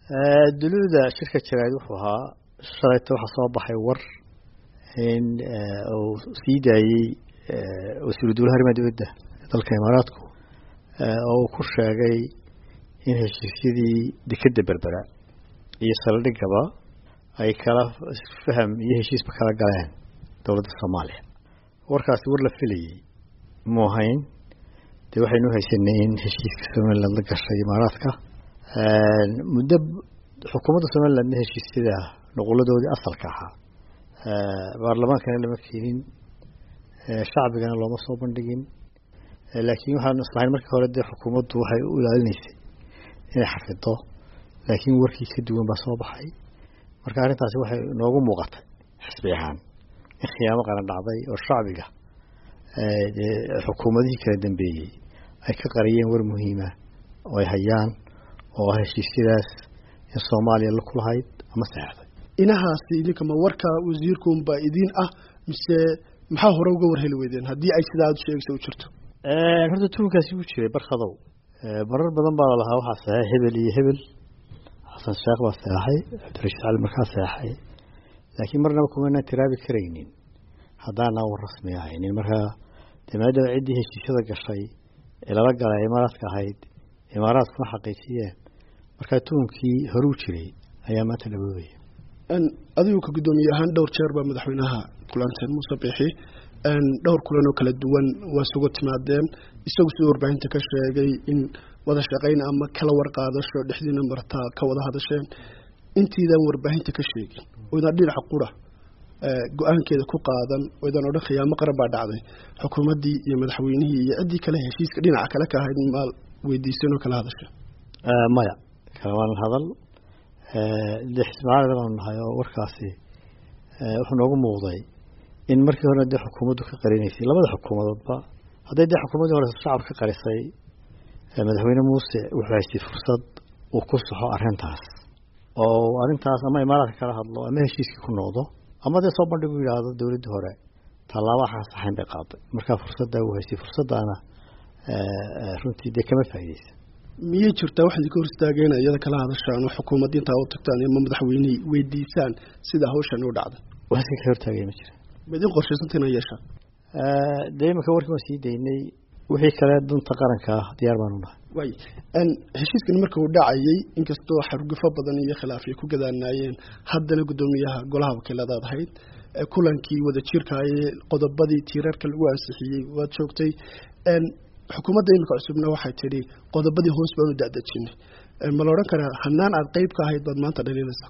duluuda shirka jaraa'id wuxuu ahaa shalayta waxaa soo baxay war in uu sii daayey wasiiru dowlaha arrimaha dibadda dalka imaaraadku oo uu ku sheegay in heshiisyadii dekedda berbera iyo saldhigaba ay kala faham iyo heshiisba kala galeen dowladda soomaaliya warkaasi war la filayey mu ahayn dee waxaynu haysanay in heshiiska somaliland la gashay imaaraadka muddo xukuumadda somalilandna heshiisyada nuquladoodii asalka ahaa baarlamaankana lama keenin shacbigana looma soo bandhigin laakiin waxaanu islahayn markii hore dee xukuumaddu waxay u ilaalinaysay inay xafido laakiin warkii ka duwan baa soo baxay marka arrintaasi waxay noogu muuqatay xisbi ahaan in khiyaamo qaran dhacday oo shacbiga xukuumadihii kala dambeeyey ay ka qariyeen war muhiima oo ay hayaan oo ah heshiisyadaas in soomaaliya la kulahayd ama saxeixday inahaasi idinka ma warka wasiirkuunba idiin ah mise maxaa hore uga war heli weydeen haddii ay sidaa aad sheegaysa u jirto horta tuunkaasi wuu jiray barkadow marar badan baa lalahaa waxaa saxeexay hebel iyo hebel xasan sheekh baa seexay cabdirashiid cali markaa seexay laakiin marnaba kumanaan tiraabi karaynin haddaanaan war rasmi ahaynin markaa dee maadaama ciddii heshiisyada gashay ee lala galay imaaraadka ahayd imaaraadkuna xaqiijiyeen markaa tuunkii horuu jiray ayaa maanta dhaboobaya adigu ka guddoomiye ahaan dhowr jeer baa madaxweynaha kulanteen muuse biixi dhowr kulan oo kala duwan waa isugu timaadeen isagu siduu warbaahinta ka sheegay in wada shaqayn ama kala warqaadasho dhexdiina martaa ka wada hadasheen intiidaan warbaahinta ka sheegin oydaan dhinaca qura go-aankeeda ku qaadan oydaan odhan khiyaamo qaran baa dhacday xukuumaddii iyo madaxweynihii iyo ciddii kale heshiiska dhinaca kale ka ahayd maal weydiiseen oo kala hadasha maya kalamaanan hadal dee xismicaalida baanu nahay oo warkaasi wuxuu noogu muuqday in markii horena dee xukuumaddu ka qarinaysay labada xukuumadoodba hadday dee xukuumaddii hore shacab ka qarisay madaxweyne muuse wuxuu haystay fursad uu ku saxo arrintaas oo arrintaas ama imaaraadka kala hadlo ama heshiiskii ku noqdo ama dee soo bandhigu yidhaahdo dowladdii hore tallaaba waxaan saxayn bay qaaday markaa fursaddaa uu haystay fursaddaana runtii dee kama faa'iideysa miyay jirtaa wax idinka hor istaageen iyada kala hadashaan oo xukuumadda intaa u tagtaan ama madaxweynihii weydiisaan sida hawshan u dhacday wax iska ka hortaagay ma jira ma idin qorshaysantaha inaa yeeshaan dee iminka warkii waan sii daynay wixii kale dunta qaranka ah diyaar baanu nahay waay heshiiskan marka uu dhacayay inkastoo xargufo badan iyo khilaaf ay ku gadaanaayeen haddana guddoomiyaha golaha wakiiladaad ahayd kulankii wada jirkaayee qodobadii tiirarka lagu ansixiyey waad joogtay xukuumadda iminka cusubna waxay tidhi qodobadii hoos baanu dadejinay ma la odhan karaa hanaan aad qeyb ka ahayd baad maanta dhaliilaysaa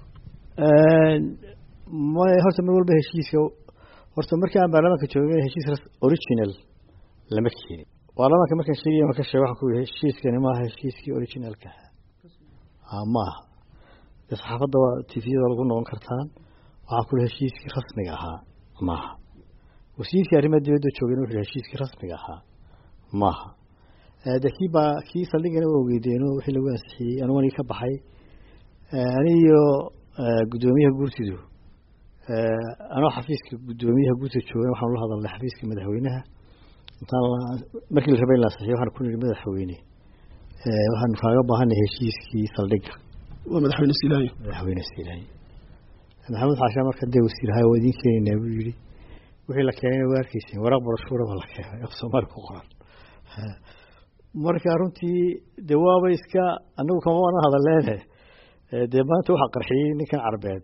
may horta mar walba heshiiska horta markii aan baarlamaanka joogay heshiis original lama keenin baarlamaanka markaan sheegay marka sheeg waxaan ku yihi heshiiskani maaha heshiiskii originalka ahaa maaha dee saxaafadda waa tifiyada lagu noqon kartaan waxaan ku yihi heshiiskii rasmiga ahaa maaha wasiirkii arrimaha dibadda joogayna wuxuu yihi heshiiskii rasmiga ahaa maaha de kii baa kii saldhigana waa ogeydeeno wixii lagu ansixiyey anigu anigi ka baxay ani iyo guddoomiyaha guurtidu anoo xafiiska guddoomiyaha guurtida joogan waxaan ula hadalnay xafiiska madaxweynaha intaan markii la rabay in la ansixiyo waxaan ku nihi madaxweyne waxaanu kaaga baahanay heshiiskii saldhigga waa madaxweyne silaayo madaxweyne silaayo maxamed xaashaa marka dee wasiirahay waa idiin keenaynaa buu yihi wixii la keenayna waa arkeyseen waraaq barashuura baa la keenay af soomaali ku qoran marka runtii dee waaba iska anagu kama waana hadaleene dee maanta waxaa qarxiyey ninkan carbeed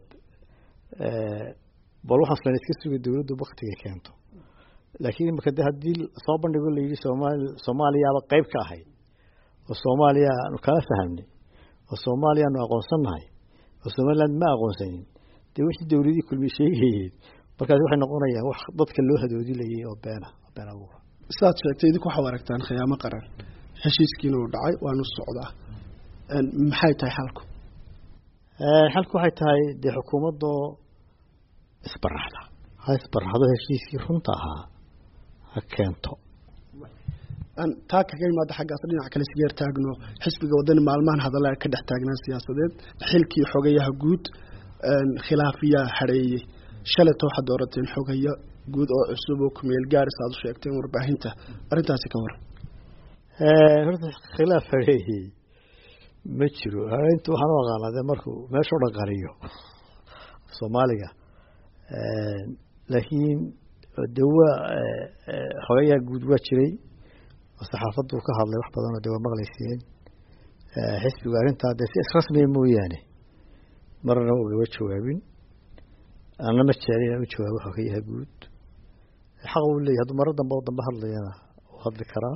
bal waxaan islan iska suga dowladdu baktiga keento laakiin imika de haddii soo bandhigo la yidhi soomaali soomaaliyaaba qeyb ka ahayd oo soomaaliya aanu kala fahamnay oo soomaaliya aanu aqoonsannahay oo somaliland ma aqoonsanin dee wixii dowladii kulmi sheegayeen markaas waxay noqonayaa wax dadka loo hadoodilayay oo beena been abuura sidaad sheegtay idinku waxaa aragtaan khiyaamo qaran heshiiskiina uu dhacay waanu socdaa maxay tahay xalku xalku waxay tahay dee xukuumaddoo isbaraxda ha isbaraxdo heshiiskii runta ahaa ha keento taa kaga imaada xaggaas dhinac kale sigeer taagno xisbiga wadani maalmahan hadalla ka dhex taagnaan siyaasadeed xilkii xogayaha guud khilaafiyaa hareeyey shalayta waxaad doorateen xogaya guud oo cusub oo kumeel gaaris aad u sheegteen warbaahinta arrintaasi ka waran horta khilaaf hareeyey ma jiro habeynta waxaan u aqaanaa dee markuu meesha o dhan qariyo soomaaliga laakiin de waa xogayaa guud waa jiray oo saxaafaddu ka hadlay wax badanoo de waa maqlayseen xisbigu arrintaa dee si israsmiya mooyaane marna ugaba jawaabin ana ma jecel inaan u jawaabo xogayaha guud xaq uu leeyahy hadduu maro dambe oo dambe hadlayana uu hadli karaa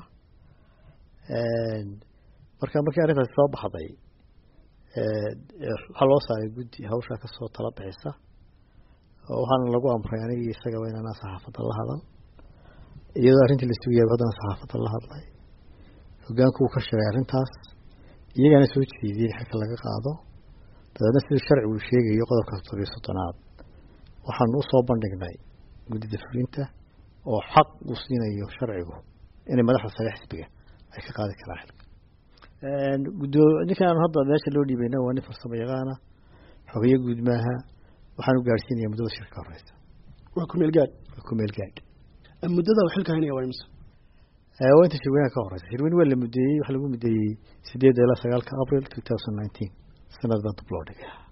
marka markii arrintaasi soo baxday waxaa loo saaray guddi hawshaa kasoo tala bixisa oo waxaana lagu amray anigii isagaba inaan saxaafadda la hadal iyadoo arrintii la sugayaba haddana saxaafadda la hadlay hogaanku uu ka sheegay arrintaas iyagana soo jeediyey xilka laga qaado dabeedna sidii sharcigu uu sheegayo qodobka toddobiyo soddonaad waxaanu usoo bandhignay guddida fulinta oo xaq uu siinayo sharcigu inay madaxda sare xisbiga ay ka qaadi karaan xilka gudo ninkaan hadda meesha loo dhiibayna waa nin farsamo yaqaana xogeyo guud maaha waxaanu gaadhsiinaya muddada shirka ka horeysa waa kumeel gaadh waa kumeel gaadh muddada uu xilka haynaya waa imse waa inta shirweynaha ka horeysa shirweyne waa la mudeeyey waxaa lagu mudeeyey sideedda ilaa sagaalka abril two thousand nineteen sanad baan dib loo dhigay